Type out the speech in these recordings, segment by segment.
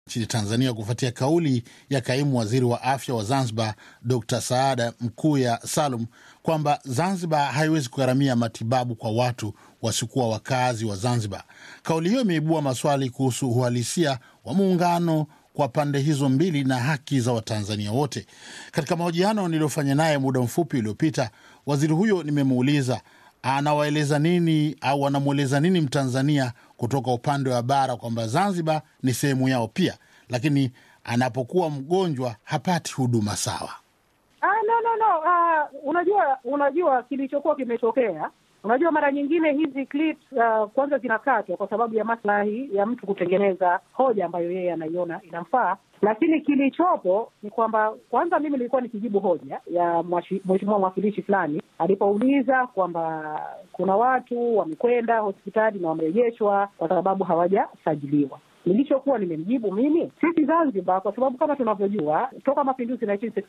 nchini Tanzania kufuatia kauli ya kaimu waziri wa afya wa Zanzibar Dr Saada Mkuya Salum kwamba Zanzibar haiwezi kugharamia matibabu kwa watu wasiokuwa wakazi wa Zanzibar. Kauli hiyo imeibua maswali kuhusu uhalisia wa muungano kwa pande hizo mbili na haki za Watanzania wote. Katika mahojiano niliyofanya naye muda mfupi uliopita, waziri huyo nimemuuliza anawaeleza nini au anamweleza nini Mtanzania kutoka upande wa bara kwamba Zanzibar ni sehemu yao pia, lakini anapokuwa mgonjwa hapati huduma sawa. Ah, no, no, no. Ah, unajua unajua kilichokuwa kimetokea Unajua, mara nyingine hizi clips uh, kwanza zinakatwa kwa sababu ya maslahi ya mtu kutengeneza hoja ambayo yeye anaiona inamfaa, lakini kilichopo ni kwamba kwanza, mimi nilikuwa nikijibu hoja ya mheshimiwa mwakilishi fulani alipouliza kwamba kuna watu wamekwenda hospitali na wamerejeshwa kwa sababu hawajasajiliwa. Nilichokuwa nimemjibu mimi, sisi Zanzibar, kwa sababu kama tunavyojua toka mapinduzi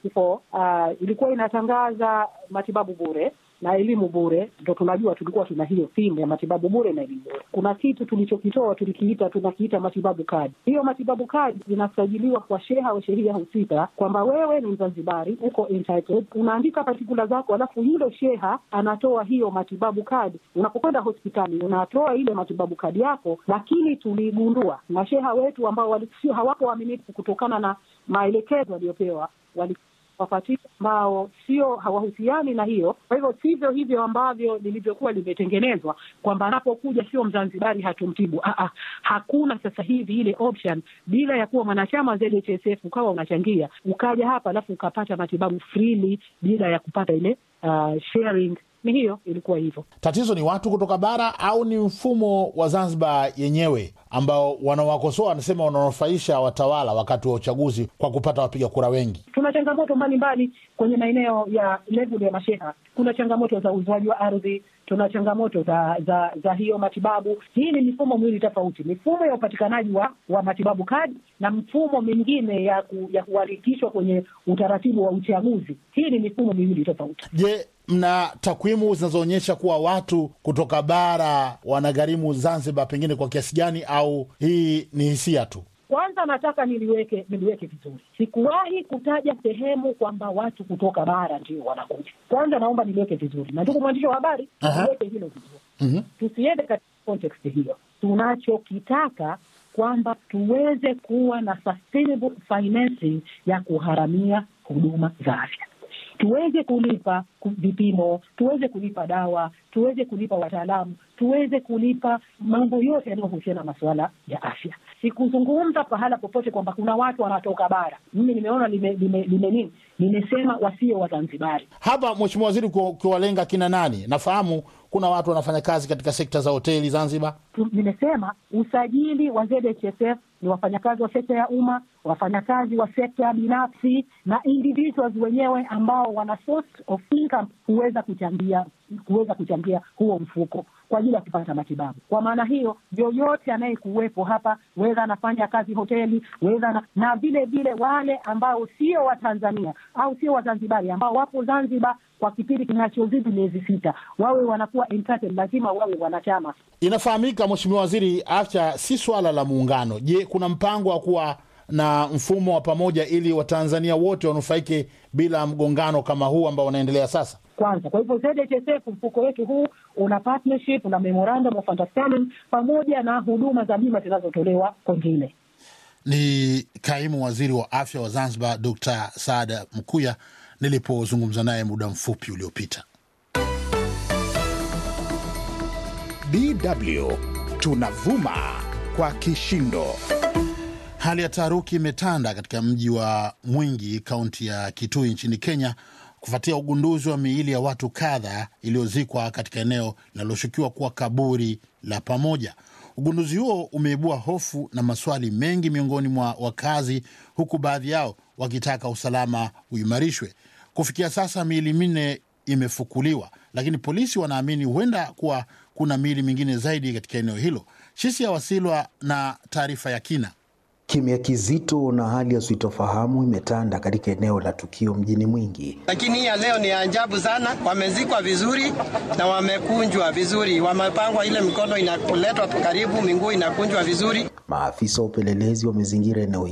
1964 uh, ilikuwa inatangaza matibabu bure na elimu bure. Ndo tunajua tulikuwa tuna hiyo simu ya matibabu bure na elimu bure. Kuna kitu tulichokitoa tulikiita, tunakiita matibabu kadi. Hiyo matibabu kadi zinasajiliwa kwa sheha au shehia husika, kwamba wewe ni Mzanzibari, uko entitled, unaandika patikula zako, alafu yule sheha anatoa hiyo matibabu kadi. Unapokwenda hospitali unatoa ile matibabu kadi yako, lakini tuligundua masheha wetu ambao walisio hawapo waaminifu kutokana na maelekezo waliopewa wali wapatia ambao sio hawahusiani na hiyo. Kwa hivyo sivyo hivyo ambavyo lilivyokuwa limetengenezwa kwamba anapokuja sio Mzanzibari hatumtibu. Aa, hakuna sasa hivi ile option, bila ya kuwa mwanachama ZHSF ukawa unachangia ukaja hapa alafu ukapata matibabu freely bila ya kupata ile uh, sharing ni hiyo ilikuwa hivyo. Tatizo ni watu kutoka bara au ni mfumo wa Zanzibar yenyewe ambao wanawakosoa wanasema wananufaisha watawala wakati wa uchaguzi kwa kupata wapiga kura wengi? Tuna changamoto mbalimbali kwenye maeneo ya level ya masheha. Kuna changamoto za uuzwaji wa ardhi, tuna changamoto za za za hiyo matibabu. Hii ni mifumo miwili tofauti, mifumo ya upatikanaji wa, wa matibabu kadi na mfumo mingine ya ku, ya kuharikishwa kwenye utaratibu wa uchaguzi. Hii ni mifumo miwili tofauti. Je, mna takwimu zinazoonyesha kuwa watu kutoka bara wanagharimu Zanzibar pengine kwa kiasi gani, au hii ni hisia tu? Kwanza nataka niliweke niliweke vizuri, sikuwahi kutaja sehemu kwamba watu kutoka bara ndio wanakuja. Kwanza naomba niliweke vizuri, na ndugu mwandishi wa habari, niweke hilo vizuri. Mhm. Tusiende katika context hiyo. Tunachokitaka kwamba tuweze kuwa na sustainable financing ya kuharamia huduma za afya tuweze kulipa vipimo, tuweze kulipa dawa, tuweze kulipa wataalamu, tuweze kulipa mambo yote yanayohusiana na masuala ya afya. Sikuzungumza pahala popote kwamba kuna watu wanatoka bara. Mimi nimeona lime, lime, lime nini, nimesema wasio Wazanzibari. Hapa Mheshimiwa Waziri, ukiwalenga kina nani? Nafahamu kuna watu wanafanya kazi katika sekta za hoteli Zanzibar. Tu- Nimesema usajili wa ZHSF ni wafanyakazi wa sekta ya umma, wafanyakazi wa sekta binafsi na individuals wenyewe ambao wana source of income huweza kuchangia huweza kuchangia huo mfuko kwa ajili ya kupata matibabu. Kwa maana hiyo, yoyote anayekuwepo hapa, wedha anafanya kazi hoteli, wedha na, na vile vile wale ambao sio Watanzania au sio Wazanzibari ambao wapo Zanzibar kwa kipindi kinachozidi miezi sita, wawe wanakuwa entitled, lazima wawe wanachama. Inafahamika Mheshimiwa Waziri, afya si swala la muungano. Je, kuna mpango wa kuwa na mfumo wa pamoja ili Watanzania wote wanufaike bila mgongano kama huu ambao unaendelea sasa? kwanza. Kwa hivyo ZHSF mfuko wetu huu una partnership na memorandum of understanding pamoja na huduma za bima zinazotolewa kwengine. Ni kaimu waziri wa afya wa Zanzibar Dr Saada Mkuya nilipozungumza naye muda mfupi uliopita. DW tunavuma kwa kishindo. Hali ya taharuki imetanda katika mji wa Mwingi, kaunti ya Kitui nchini Kenya, kufuatia ugunduzi wa miili ya watu kadha iliyozikwa katika eneo linaloshukiwa kuwa kaburi la pamoja. Ugunduzi huo umeibua hofu na maswali mengi miongoni mwa wakazi, huku baadhi yao wakitaka usalama uimarishwe. Kufikia sasa miili minne imefukuliwa, lakini polisi wanaamini huenda kuwa kuna miili mingine zaidi katika eneo hilo. Shisia Wasilwa na taarifa ya kina. Kimya kizito na hali ya sitofahamu imetanda katika eneo la tukio mjini Mwingi. Lakini hii ya leo ni ajabu sana. Wamezikwa vizuri na wamekunjwa vizuri, wamepangwa, ile mikono inaletwa karibu, miguu inakunjwa vizuri. Maafisa wa upelelezi wamezingira eneo